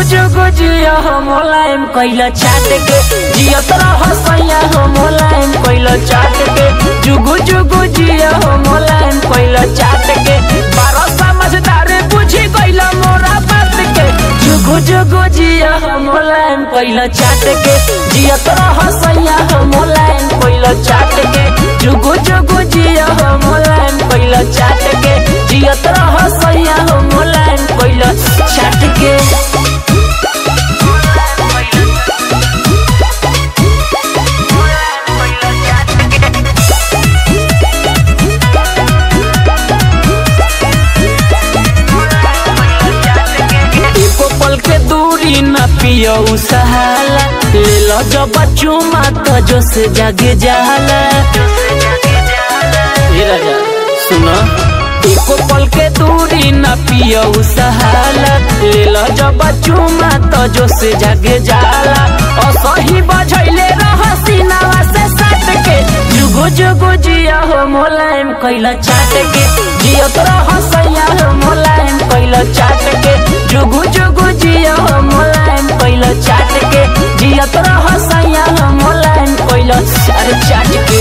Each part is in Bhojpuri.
जुगु जिया हो मोलायम कैला चाट के जियत रह सैया हो मोलायम कैला चाट के जुगु जुगु जिया हो मोलायम कैला चाट के बारह समझदार बुझी कैला मोरा बात के जुगु जुगु जिया हो मोलायम कैला चाट के जियत रह सैया हो मोलायम कैला चाट के जुगु जुगु जिया हो मोलायम कैला चाट के जियत रह सैया हो मोलायम कैला चाट के एको पल के दूरी न पियो सहाला ले लो जब चुमा तो जो से जागे जाला हे राजा सुनो एको पल के दूरी न पियो सहाला ले लो जब चुमा तो जो से जागे जाला असही बजैले रह सीनावा से सट के जुगो जुगो जिया हो मोलायम कैला चाट के जियो तो रह सैया हो मोलायम कैला चाट के जुगु जुगु जिया हो मोलायम कैला चाट के जिया तो रह सैया हो मोलायम कैला अरे चाट के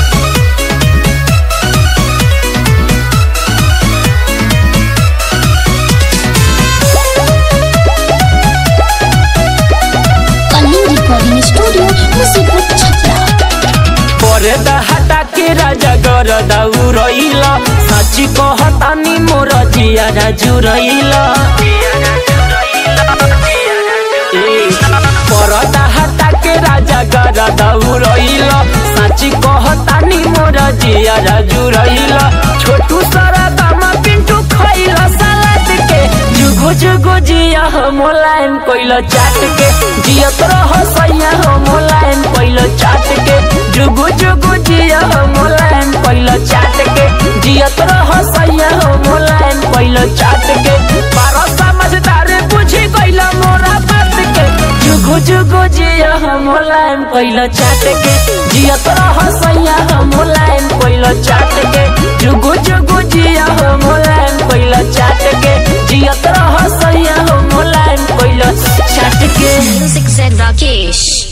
कलिंग रिकॉर्डिंग स्टूडियो मुसीबत छपरा पर्दा हटा के राजा गर दाउ रहिल साची कहतानी मोर जिया राजु रहिल पर्दा हटा के राजा गर दाउ रहिल साची कहतानी मोर जिया राजु रहिल छोटू सारा दामा पिंटू खइल सलाद के जुगु जुगु जिया हो मोलायम कोइल चाट के जियत रह सैया हो मोलायम कोइल चाट के जुगु जुगु जिया हो मोलायम कोइल चाट के जियत रह सैया हो मोलायम कोइल चाट के बारह समझदार बुझी गइल मोरा बात के जुगु जुगु जिया हो मोलायम कोइल चाट के जियत रह सैया हो मोलायम कोइल चाट के जुगु जुगु जिया हो मोलायम कोइल चाट के जियत रह सैया हो मोलायम कोइल चाट के म्यूजिक से राकेश